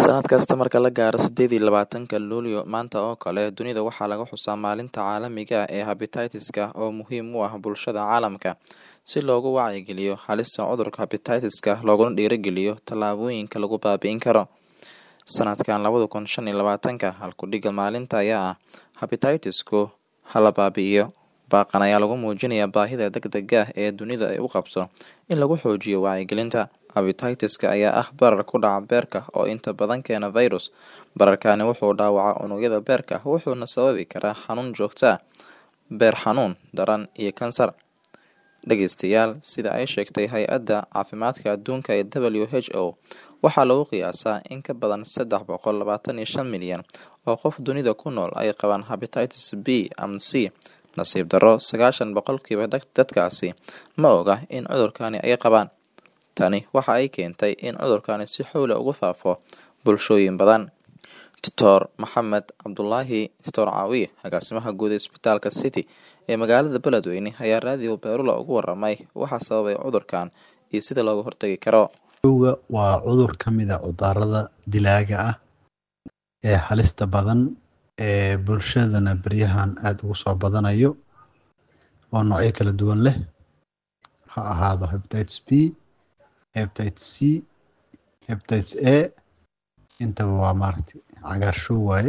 Sannad kasta marka la gaaro sideed iyo labaatanka Luulyo maanta oo kale, dunida waxaa laga xusaa Maalinta Caalamiga ah ee Hepatitis-ka oo muhiim u ah bulshada caalamka si loogu wacyigeliyo halista cudurka hepatitis-ka looguna dhiirrigeliyo tallaabooyinka lagu baabi'in karo. Sanadkan labada kun shan iyo labaatanka, halku-dhigga maalinta ayaa ah Hepatitis-ku ha la baabi'iyo. Baaqan ayaa lagu muujinayaa baahida degdegga ah ee dunidu ay u qabto in lagu xoojiyo wacyigelinta. Hepatitis-ka ayaa ah barar ku dhaca beerka oo inta badan keena fayras. Bararkani wuxuu dhaawacaa unugyada beerka wuxuuna sababi karaa xanuun joogto ah, beer xanuun daran iyo kansar. Dhageystayaal, sida ay sheegtay Hay'adda Caafimaadka Adduunka ee WHO, waxaa lagu qiyaasaa in ka badan sedax boqol labatan iyo shan milyan oo qof dunida ku nool ay qabaan hepatitis B ama C. Nasiib darro, sagaashan boqolkiiba dadkaasi ma oga in cudurkani ay qabaan. Tani waxa ay keentay in cudurkani si xawli ah ugu faafo bulshooyin badan. Dr Maxamed Cabdulaahi Dr Caawiye, agaasimaha guud ee isbitaalka City ee magaalada Beledweyne, ayaa raadiyo Beerula uga warramay waxa sababay cudurkan iyo sida looga hortagi karo. Cudurka waa cudur ka mid ah cudurrada dilaaga ah ee halista badan ee bulshadana beryahan aad ugu soo badanayo oo noocyo kala duwan leh ha ahaado hepatitis B, hepatitis C, hepatitis A intaba waa maaragtay cagaarshow waaye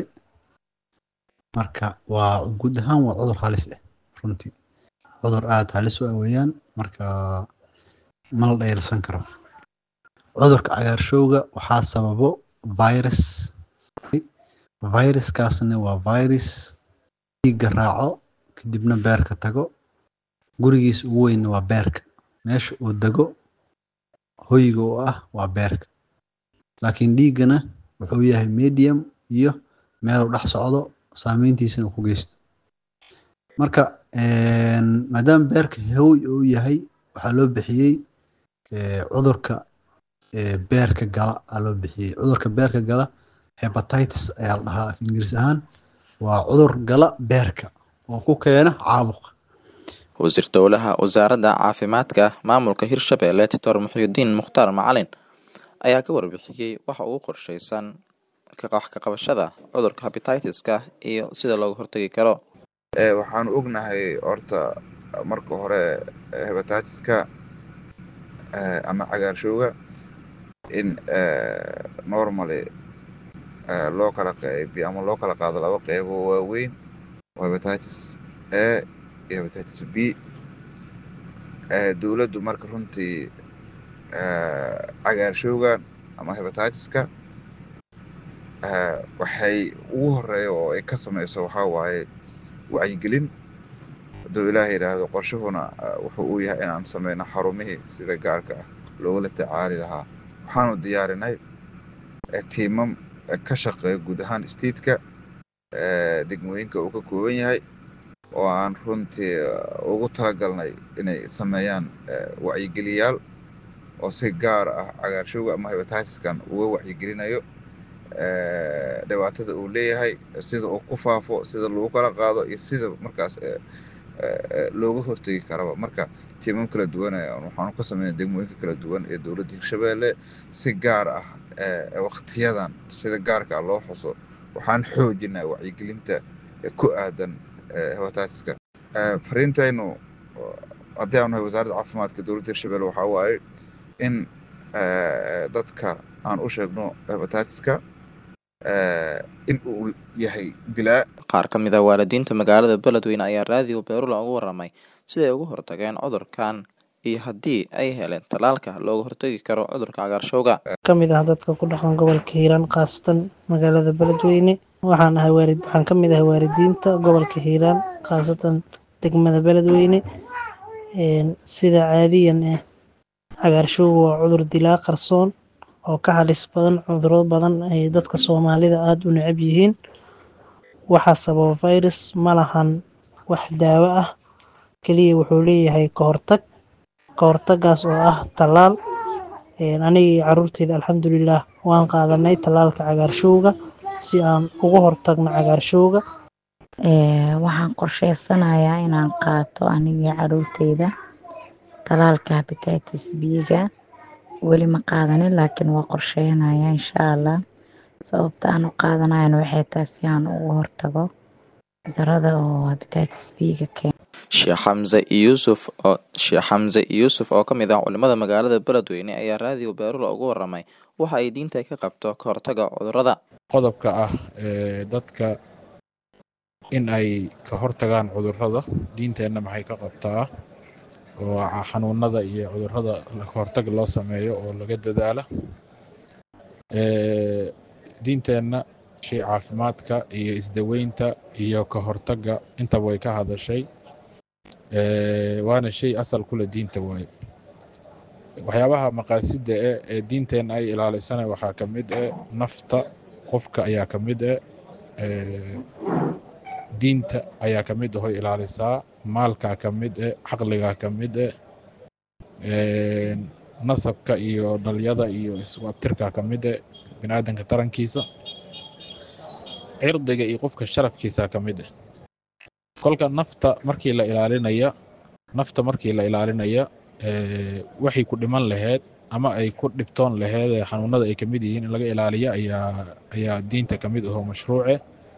marka waa guud ahaan waa cudur halis ah runtii cudur aad halis u ah weeyaan marka ma la dhayalsan karo cudurka cagaarshowga waxaa sababo virus viruskaasna waa virus dhiigga raaco kadibna beerka tago gurigiisa ugu weynna waa beerka meesha uu dego hoyga u ah waa beerka laakiin dhiiggana wuxuu yahay medium iyo meeluu dhex socdo saameyntiisana ku geysto marka maadaama beerka hoy uu yahay waxaa loo bixiyey cudurka beerka gala aa loo bixiyey cudurka beerka gala hepatitis ayaa la dhahaa af ingiriis ahaan waa cudur gala beerka oo ku keena caabuqa wasiir dowlaha wasaaradda caafimaadka maamulka hirshabelle doctor muxuudiin mukhtaar macalin ayaa ka warbixiyey waxa uu qorsheysan wax ka qabashada cudurka hepatitis-ka iyo sida looga hortagi karo waxaanu ognahay horta marka hore hepatitis-ka ama cagaarshowga in normally loo kala qeybiyo ama loo kala qaado laba qeybo waaweyn oo hepatitis A iyo hepatitis B dowladdu marka runtii cagaarshowgan ama hepatitis-ka waxay ugu horeeya oo ay ka sameyso waxaa waaye wacyigelin hadduu ilaah yidhaahdo qorshuhuna wuxuu uu yahay inaan sameyno xarumihii sida gaarka ah loogula tacaali lahaa waxaanu diyaarinay tiimam ka shaqeeya guud ahaan statetka degmooyinka uu ka kooban yahay oo aan runtii ugu talagalnay inay sameeyaan wacyigeliyaal oo si gaar ah cagaarshowga ama hepatitis-kan uga wacyigelinayo dhibaatada uu leeyahay sida uu ku faafo sida lagu kala qaado iyo sida markaas looga hortegi karaba marka tiimam kala duwan waxaanu ka sameynay degmooyinka kala duwan ee dowladda hirshabelle si gaar ah waktiyadan sida gaarka loo xuso waxaan xoojinaa wacyigelinta ku aadan hepatitis-ka fariintaynu haddii aanu nahay wasaaradda caafimaadka dowladda hirshabelle waxaa waaye in dadka aan u sheegno hepatitis-ka in uu yahay dilaa qaar ka mid ah waalidiinta magaalada beledweyne ayaa raadiyo beerula uga warramay siday uga hortageen cudurkan iyo haddii ay heleen tallaalka looga hortagi karo cudurka cagaarshowga ka mid ah dadka ku dhaqan gobolka hiiraan khaasatan magaalada beledweyne waxaan ahay waalid waxaan ka mid ahay waalidiinta gobolka hiiraan khaasatan degmada beledweyne sida caadiyan ah cagaarshowga waa cudur dilaa qarsoon oo ka halis badan cuduro badan ay dadka soomaalida aada u necab yihiin waxaa sababa virus ma lahan wax daawo ah keliya wuxuu leeyahay ka hortag ka hortagaas oo ah tallaal anigii caruurteyda alxamdulilah waan qaadanay tallaalka cagaarshowga si aan uga hortagno cagaarshowga waxaan qorsheysanayaa inaan qaato anigii caruurteyda tallaalka hepatitis b-ga weli ma qaadanin laakiin waa qorsheynayaa insha allah sababta aan u qaadanayana waxay tahay si aan uga hortago cudurada oo hepatitis b-ga keena sheekh xamse yuusuf oo sheekh xamse yuusuf oo ka mid ah culimada magaalada beledweyne ayaa raadiyo beerula ugu waramay waxa ay diinta ka qabto ka hortaga cudurada qodobka ah ee dadka in ay ka hortagaan cudurada diinteenna maxay ka qabtaa oo xanuunada iyo cudurada ka hortag loo sameeyo oo laga dadaala diinteenna shay caafimaadka iyo isdaweynta iyo ka hortagga intaba way ka hadashay waana shay asal kule diinta waaye waxyaabaha maqaasida e ee diinteenna ay ilaalisana waxaa ka mid e nafta qofka ayaa ka mid e diinta ayaa ka mid ahoy ilaalisaa maalkaa ka mid e caqligaa ka mid e nasabka iyo dhalyada iyo isku abtirkaa ka mid e biniaadanka tarankiisa cirdiga iyo qofka sharafkiisaa ka mid eh kolka nafta markii la ilaalinaya nafta markii la ilaalinaya waxay ku dhiman laheyd ama ay ku dhibtoon laheyd ee xanuunada ay ka mid yihiin in laga ilaaliyo ayaa ayaa diinta ka mid ahoo mashruuce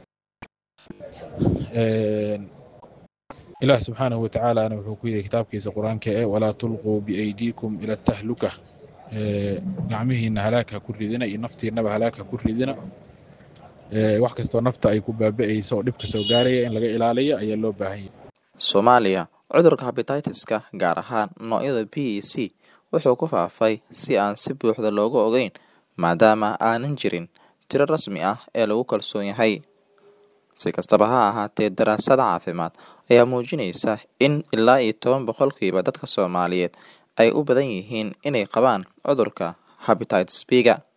ilaah subxaanahu watacaalana wuxuu ku yidhi kitaabkiisa qur-aanka e walaa tulquu biaydiikum ila tahluka gacmihiina halaag ha ku ridina iyo naftiinaba halaag ha ku ridina wax kastoo nafta ay ku baaba'ayso oo dhibka soo gaaraya in laga ilaaliyo ayaa loo baahan yahay soomaaliya cudurka habititiska gaar ahaan noocyada b e c wuxuu ku faafay si aan si buuxda looga ogeyn maadaama aanan jirin tiro rasmi ah ee lagu kalsoon yahay si kastaba ha ahaatee daraasada caafimaad ayaa muujinaysa in ilaa iyo toban boqolkiiba dadka soomaaliyeed ay u badan yihiin inay qabaan cudurka habititis b-ga